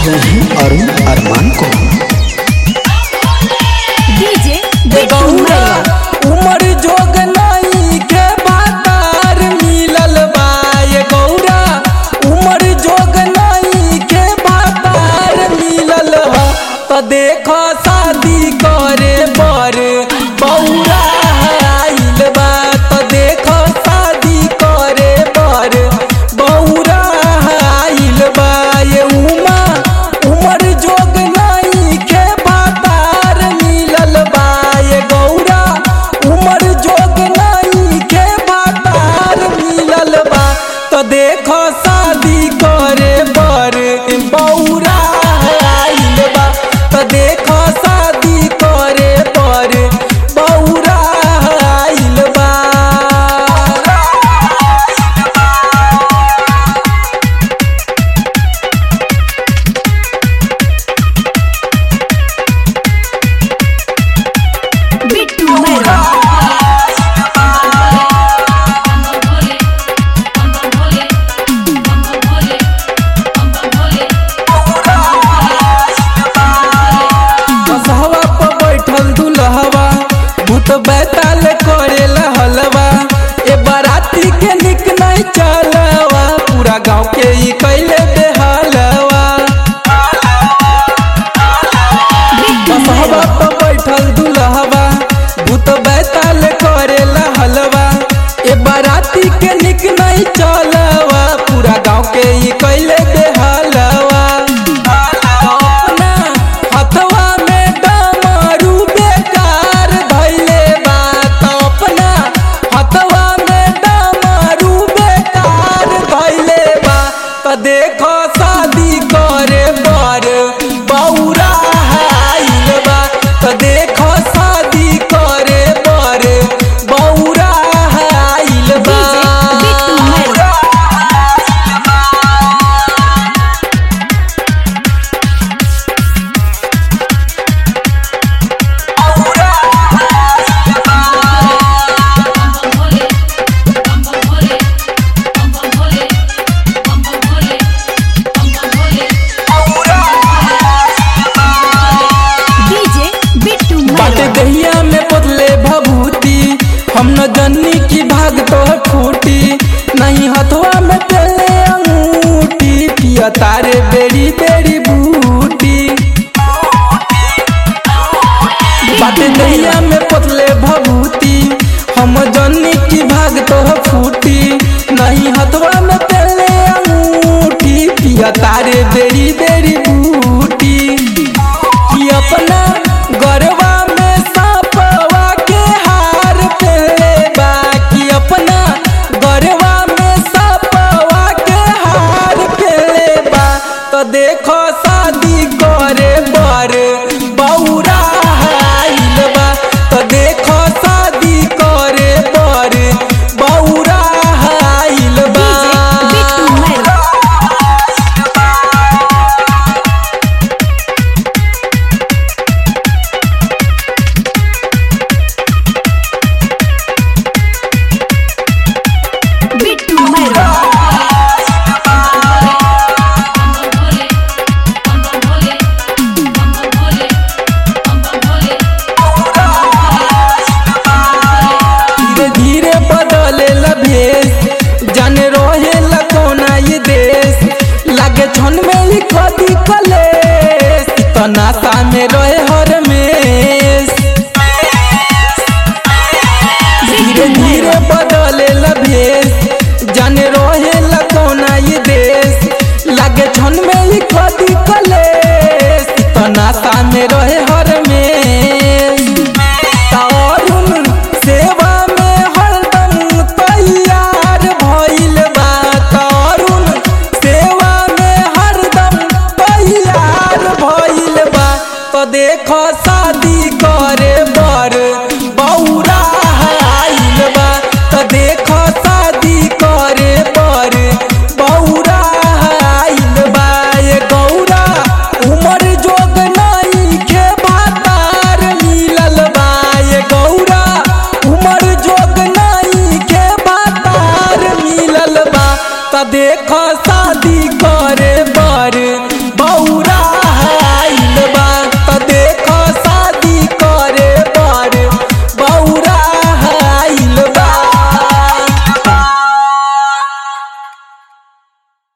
रहे हैं अरुण अरमान को डीजे ए गौरा उमर जोग नाई के बातार मिलल बा ए गौरा उमर जोग नाई के बातार मिलल ह त देख शादी करे बर बौरा आइल बा त देख शादी करे बर बौरा आइल बा ये उमा उमर जोग नाई के बातार मिलल बा ये गौरा उमर जोग नाई के बातार मिलल बा तो देखो शादी करे बर बौरा आइल बा तो देखो शादी करे बर बौरा आइल बा बिट्टू मैरा बसहवा पर बैठल दुल्हवा भूत बैताल करे हलवा ए बाराती के निक नहीं चलवा पूरा गांव के ई कैले बेहालवा बसहवा पर बैठल दुल्हवा भूत बैताल करे हलवा ए बाराती के निक नहीं चलवा पूरा गांव के ई कैले बेहालवा अपना हथवा में डमरू बेकार धैले बा त अपना हथवा में डमरू बेकार धैले बा त देखो शादी करे बर बौरा आइल बा त देखो शादी करे बर बौरा आइल बा डीजे बिट्टू मैरा डीजे बिट्टू बाटे मैरा दहिया में बदले भभूति हम न जन्नी की भाग तो फूटी नहीं हथवा में तेले अंगूठी पिया तारे बेरी बेरी बूटी बाटे दहिया में बदले भभूति हम जन्नी की भाग तो फूटी नहीं हथवा में तेले अंगूठी पिया तारे बेरी बेरी बूटी कि अपना गरवा में सापवा के हार पहले बा कि अपना गरवा में सापवा के हार पहले बा तो देखो शादी करे बर बौरा आइल बा तो देखो शादी करे बर बौरा आइल बा डीजे बिट्टू मैरा बिट्टू मैरा धीरे धीरे बदले भेष जाने रहे कोना ये देश लागे छन में ही कदी कलेश तो नाता में रहे हर में धीरे धीरे बदले भेष जाने रहे कोना ये देश लागे छन में ही कदी कलेश तो नाता में रहे हर में तारुन सेवा में हरदम तैयार भइल बा तारुन सेवा में हरदम तैयार भइल बा तो देखो शादी करे बर बौरा आइल बा तो देखो शादी करे बर बौरा आइल बा ये गौरा उमर जोग नाई के बातार मिलल बा ये गौरा उमर जोग नाई के बातार मिलल बा त देख शादी करे बर बौरा